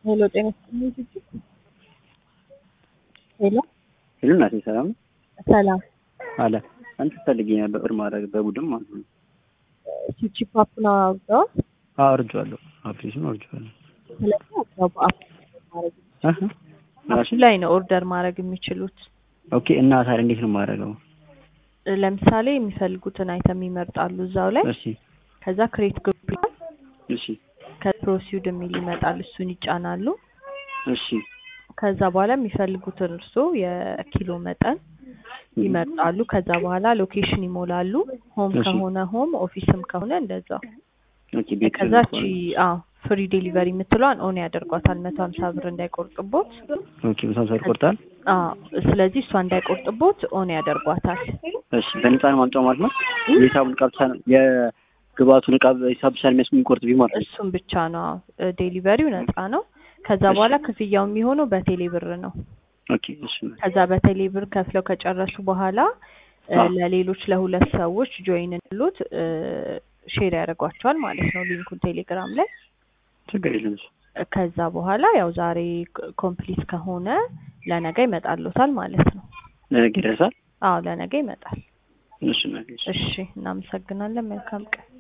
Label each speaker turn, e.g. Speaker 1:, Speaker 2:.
Speaker 1: ሄሎ ጤና ይስጥልኝ ጂጂ። ሄሎ
Speaker 2: ሄሎ እናቴ ሰላም ነው?
Speaker 1: ሰላም።
Speaker 2: አለ አንተ ፈልጌ ነበር ብር ማድረግ በቡድን ማለት ነው።
Speaker 1: ቺቺ ፓፑን አውርደዋል።
Speaker 2: አዎ አውርጄዋለሁ። አፕሊኬሽን አውርጄዋለሁ።
Speaker 1: ስለዚህ አብረው በአፕ ማድረግ
Speaker 2: አህ
Speaker 1: አፕ ላይ ነው ኦርደር ማድረግ የሚችሉት።
Speaker 2: ኦኬ እና ታዲያ እንዴት ነው የማደርገው?
Speaker 1: ለምሳሌ የሚፈልጉትን አይተም ይመርጣሉ እዛው ላይ።
Speaker 2: እሺ
Speaker 1: ከዛ ክሬት ግሩፕ ይላል።
Speaker 2: እሺ
Speaker 1: ከፕሮሲድ የሚል ይመጣል። እሱን ይጫናሉ።
Speaker 2: እሺ
Speaker 1: ከዛ በኋላ የሚፈልጉትን እርሶ የኪሎ መጠን ይመርጣሉ። ከዛ በኋላ ሎኬሽን ይሞላሉ። ሆም
Speaker 2: እሺ።
Speaker 1: ከሆነ ሆም፣ ኦፊስም ከሆነ እንደዛው።
Speaker 2: ኦኬ ቤት
Speaker 1: ከዛች አዎ ፍሪ ዴሊቨሪ የምትለዋን ኦን ያደርጓታል መቶ ሀምሳ ብር እንዳይቆርጥቦት።
Speaker 2: ኦኬ በሳምሳ ይቆርጣል።
Speaker 1: አዎ ስለዚህ እሷ እንዳይቆርጥቦት ኦን ያደርጓታል።
Speaker 2: እሺ በነፃ ነው ማምጫው ማለት ነው። የሂሳቡን ዕቃ ብቻ ነው የግብአቱን ዕቃ ሂሳብ ብቻ ነው የሚያስ የሚቆርጥ ቢሆን ማለት ነው።
Speaker 1: እሱም ብቻ ነው አዎ። ዴሊቨሪው ነፃ ነው። ከዛ
Speaker 2: እሺ።
Speaker 1: በኋላ ክፍያው የሚሆነው በቴሌ ብር ነው።
Speaker 2: ኦኬ እሺ
Speaker 1: ከዛ በቴሌ ብር ከፍለው ከጨረሱ በኋላ እ
Speaker 2: አዎ።
Speaker 1: ለሌሎች ለሁለት ሰዎች ጆይን እንሉት ሼር ያደርጓቸዋል ማለት ነው ሊንኩን ቴሌግራም ላይ።
Speaker 2: ችግር የለም። እሺ
Speaker 1: ከዛ በኋላ ያው ዛሬ ኮምፕሊት ከሆነ ለነገ ይመጣልዎታል ማለት ነው።
Speaker 2: ለነገ ይደርሳል።
Speaker 1: አዎ ለነገ ይመጣል።
Speaker 2: እሺ እናቴ እሺ።
Speaker 1: እሺ እናመሰግናለን። መልካም ቀን።